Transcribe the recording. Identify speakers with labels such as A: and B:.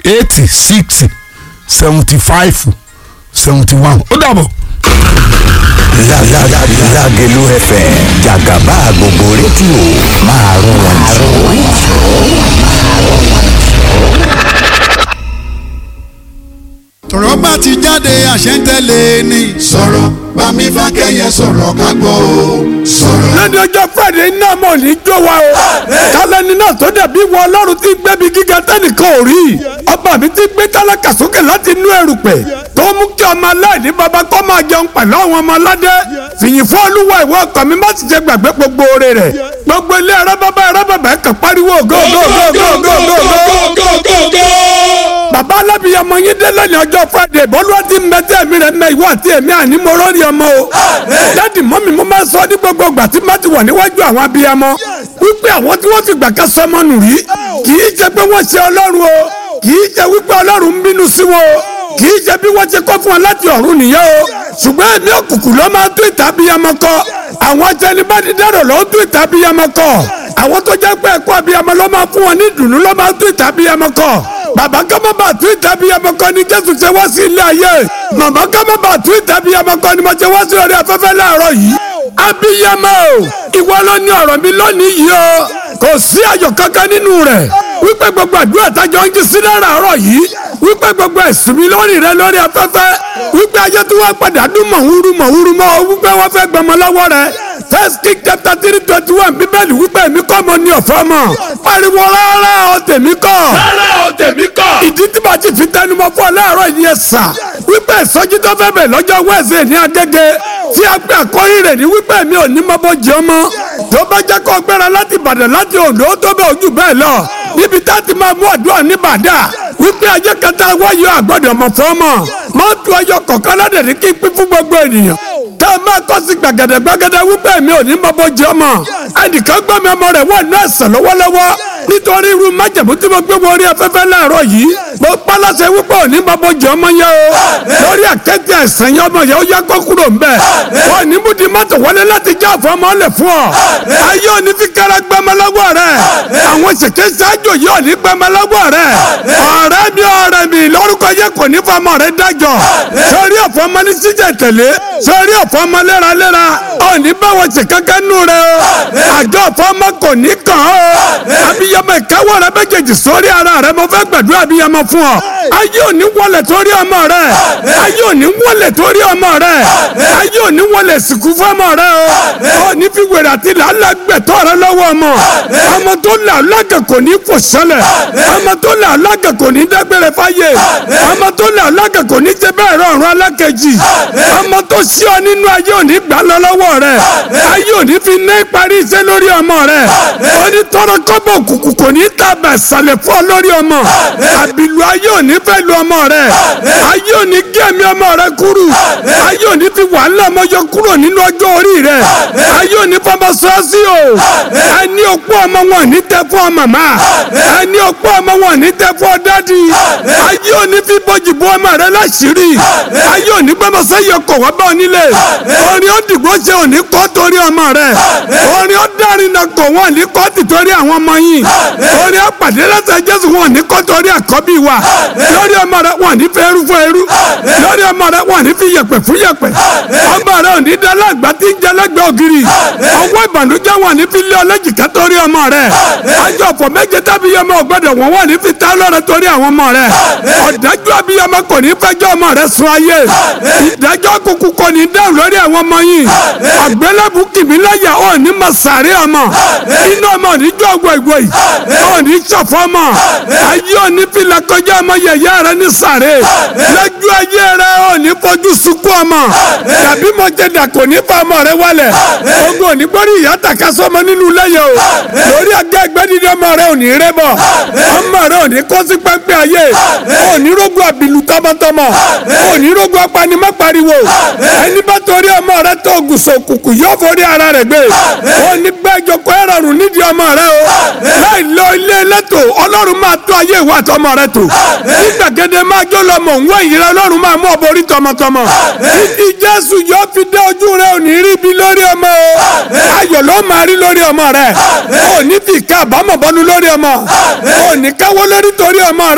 A: eighty six seventy five seventy one ó dàbọ̀.
B: Lágẹ̀lú FM jàgàbá gbogbo rédíò máa rún wọn jù.
C: tọ̀rọ̀ bá ti jáde àṣẹ ń tẹ̀lé ni.
D: sọ̀rọ̀ bámi fákẹ́yẹ sọ̀rọ̀ ká gbọ́ o sọ̀rọ̀.
E: lẹ́ni ọjọ́ friday náà mọ̀ ní jó wa o kálẹ́ni náà tó dàbí wọ ọlọ́run tí gbẹ́bi gíga tẹ́nìkan ò rí ọba mi ti gbé tálákà sókè láti inú erùpẹ̀ tó mú kí ọmọ aláìní baba kọ́ máa jẹun pẹ̀lú àwọn ọmọ aládé fìyìn fún olúwa ìwọ ọkàn mi má ti jẹ gbàgbé gbogbo oore rẹ̀ gbogbo ilé ẹ̀rọ bàbá ẹ̀rọ bàbá ẹ̀kàn pariwo go go go go go go go bàbá alábìyamọ yín dé lẹ́ni ọjọ́ friday bọ́lúwa ti mẹ́tẹ́ mi rẹ̀ mẹ́ ìwọ àti èmi àní mo rọ́ọ̀rì ọmọ o dáàdì mọ́mì mo máa sọ ní gbogbo ìgbà tí má ti wà níwájú àwọn abiyamọ wípé àwọn tí wọ́n fi gbà ká sọmọ nù rí kì í ṣe pé wọ́n ṣe ọlọ́run o kì í ṣe wípé ọlọ́run ń bínú sí wọn o kì í ṣe bí wọ́n ṣe kọ́ fún wọn láti ọ̀run nìyẹn o ṣùgbọ́n ẹ̀mí òkùnkùn ló máa ń tún ìta abiyamọ kọ àwọn atẹnibánidárò ló ń tún ìta abiyamọ kọ àwọn tó jẹ́ pé ẹ̀kọ́ abiyamọ ló máa fún wọn ní ìdùnnú ló máa ń tún ìta abiyamọ kọ bàbá ká má bàa tún ìta abiyamọ kọ ni jésù ṣe wá sí ilé ayé màmá ká má bàa tún ìta abiyamọ kọ ni mo ṣe wá sí orí afẹ́fẹ́ láàárọ̀ yìí abiyamọ o ìwọ ló ní ọ̀rọ̀ mi lónìí yìí o kò sí ayọ̀ kankan nínú rẹ̀ wípé gbogbo àdúrà tájọ ń jí sí láàárọ̀ yìí wípé gbogbo ẹ̀sùn mi lórí rẹ lórí afẹ́fẹ́ wípé ayé tí wọ́n padà dún mọ̀húrú mọ̀húrú mọ́ ọ wípé wọ́n fẹ́ gbọmọ lọ́wọ́ rẹ first king chapter three twenty one bíbélì wípé èmi kọ́ mo ní ọ̀fọ́ mọ̀ pariwo rárá o tèmi kọ́
A: rárá o tèmi kọ́.
E: ìdí tí bá ti fi tẹnumọ́ fún ọ láàárọ̀ yìí ẹ sà wípé ìsọjí tó fẹ́ bẹ̀ lọ́jọ́ wẹ́ẹ̀sì ní agége tí a gbé àkọ́rí rẹ̀ ní wípé mi ò ní mọ́bọ́ jẹ́ ọmọ tó bá jẹ́ kó gbéra láti Ìbàdàn láti Oǹdó tó bẹ̀ ojú bẹ́ẹ̀ lọ níbi tá a ti máa mú àdúrà ní bàdà wípé ajé kẹta wáyọ àgbọ̀dọ̀ mọ̀ fún ọmọ mọ́tò ọyọ kọ̀ọ̀kan ládẹ̀ ní kí n pín fún gbogbo ènìyàn tá a máa kọ́ sí gbàgẹ̀dẹ̀ gbàgẹ̀dẹ̀ wípé mi ò ní mọ́bọ́ jẹ́ ọmọ ẹnìkan gbọ́ mi ọmọ rẹ̀ wà ní ẹ̀sán lọ́wọ́lọ́wọ́ nítorí irú májèmú tí mo gbé wọ orí afẹ́fẹ́ láàárọ̀ yìí mo pálásẹ wípé òní mọ́bọ́ jẹ́ ọmọ yẹn o lórí àkẹ́tì ẹ̀sán yẹn ọmọ yẹn ó yẹ kó kúrò ń bẹ̀ wọ́n ní mú di mọ́tò wọlé láti já àfọ́ ọmọ lẹ̀ fún ọ ayé òní fi kára gbẹmọ lọ́wọ́ rẹ̀ àwọn ṣèké ṣáájú yìí òní gbẹmọ lọ́wọ́ rẹ̀ ọ̀rẹ́ mi ọ̀rẹ́ mi lórúkọ yẹ kò ní fọmọ rẹ̀ dájọ́ sórí ọ̀fọ̀ ọmọ ní síjẹ̀ tẹ̀lé sórí ọ̀fọ̀ ọmọ léraléra òní báwọn ṣe kankan nù rẹ̀ o àjọ ọ̀fọ̀ ọmọ kò ní kàn ó abiyamọ ìkáwọ́ rẹ méjèèjì sórí ara rẹ mo fẹ́ gbàdúrà abiyamọ fún ọ ayé òní wọlé torí ọmọ rẹ ayé òní wọlé torí ọmọ rẹ ayé òní wọlé sìnkú fún ọmọ rẹ o òní fi wèrè àti làálàá gbẹ̀tọ́ rẹ lọ́wọ́ ọmọ ọmọ tó là lágà kò ní fò sẹ́lẹ̀ ọmọ tó là lágà kò ní dágbére fáyé ọmọ tó là lágà kò ní jẹ bẹ́ẹ̀ rọrùn alákejì ọmọ tó sí ọ nínú ayé òní gbà lọ lọ́wọ́ rẹ ayé òní fi ná ìparí iṣẹ́ lórí ọmọ rẹ òní tọrọ kọ́bọ̀ òkùnkùn kò ní tàbẹ̀ sàlẹ̀ fún ọ lórí ọmọ àbìlú ayé òní fẹ́ lu ọmọ rẹ ayé òní gé ẹ̀mí ọmọ rẹ kúrú ayé òní fi wàhálà ọmọ yọ kúrò nínú ọjọ́ orí rẹ ayé òní fọmọ sọ́ọ́sì o ẹni òpó ọmọ wọn ní tẹ fún ọ màmá ẹni òpó ọmọ wọn ní tẹ fún ọ dádì ayé òní fi bọ́jì bọ́ ọmọ rẹ láṣìírí ayé òní gbọ́mọ sẹ́yìn ọkọ̀ wá bá ọ nílé orin ó dìgbò ṣe òní kọ́ torí ọmọ rẹ orin ó dárin náà kọ̀ wọ́n ní kọ́ ti torí àwọn ọmọ yìí orin ó pàdé lẹ́sẹ̀ Jésù wọn ní kọ́ torí àkọ́bí wa lórí ọmọ rẹ wọn ní fẹ́ eru fún eru lórí ọmọ rẹ wọn ní fi yẹ̀pẹ̀ fún yẹ̀pẹ̀ ọmọ rẹ ò ní dálé àgbà tí ń jẹ lẹ́gbẹ̀ẹ́ ògiri ọwọ́ ìbànújẹ́ wọn ní fi lé ọlẹ́jìká torí ọmọ rẹ ajọ ọ̀pọ̀ méje tábí ọmọ ọgbọ́dọ̀ wọn wọn ní fi tá lọ́rẹ torí àwọn ọmọ rẹ ọ̀dájú abiyamọ kò ní fẹjọ́ ọmọ rẹ sun ayé ìdájọ́ kúkú kò ní dáhùn lórí àwọn ọmọ yìí àgbélébù kìmílẹ́yà ò ní ma sàárẹ̀ ọmọ inú ọmọ níjọ́ ọgbọ̀ ìgbò yìí ò ní sọ̀fọ́ ọmọ ayé ò ní fi lakọjá ọmọ yẹ̀yẹ́ rẹ ní sàárẹ̀ lẹ́jọ́ ayé rẹ ò ní fojú sunkún ọmọ tàbí mo jẹ dà kò ní fa ọmọ rẹ wálẹ̀ ogun ò ní gbórí ìyá tàka sọmọ nínú lẹ́yìn o lórí ajá ẹgbẹ́ dídí ọmọ rẹ ò ní rẹ́ bọ̀ ọmọ rẹ ò ní kó sí pẹ́pẹ́ ayé ò ní rógun àbìlú tọmọtọmọ ò ní rógun apanimọ́ pariwo ẹni bá torí ọmọ rẹ tó gùsọ̀ kùkù yóò forí ara rẹ gbé ò ní gbẹ́jọ kó ẹ̀rọ rùn nídìí ọmọ rẹ o láì lọ ilé lẹ́tọ̀ ọlọ́run máa tó ayé ìwà àtọmọ rẹ tó nígbàgede máa jó lọ mọ̀ òun ẹ̀yìn rẹ ọlọ́run máa mú ọ borí tọmọtọmọ títí jésù yóò fi dé ojú rẹ ò ní rí ibi lórí ọmọ o ayọ̀ ló máa rí lórí ọmọ rẹ ò ní fi ìka àbámọ̀ bọ́nu lórí ọmọ ò ní káwọ́ lórí torí ọmọ rẹ.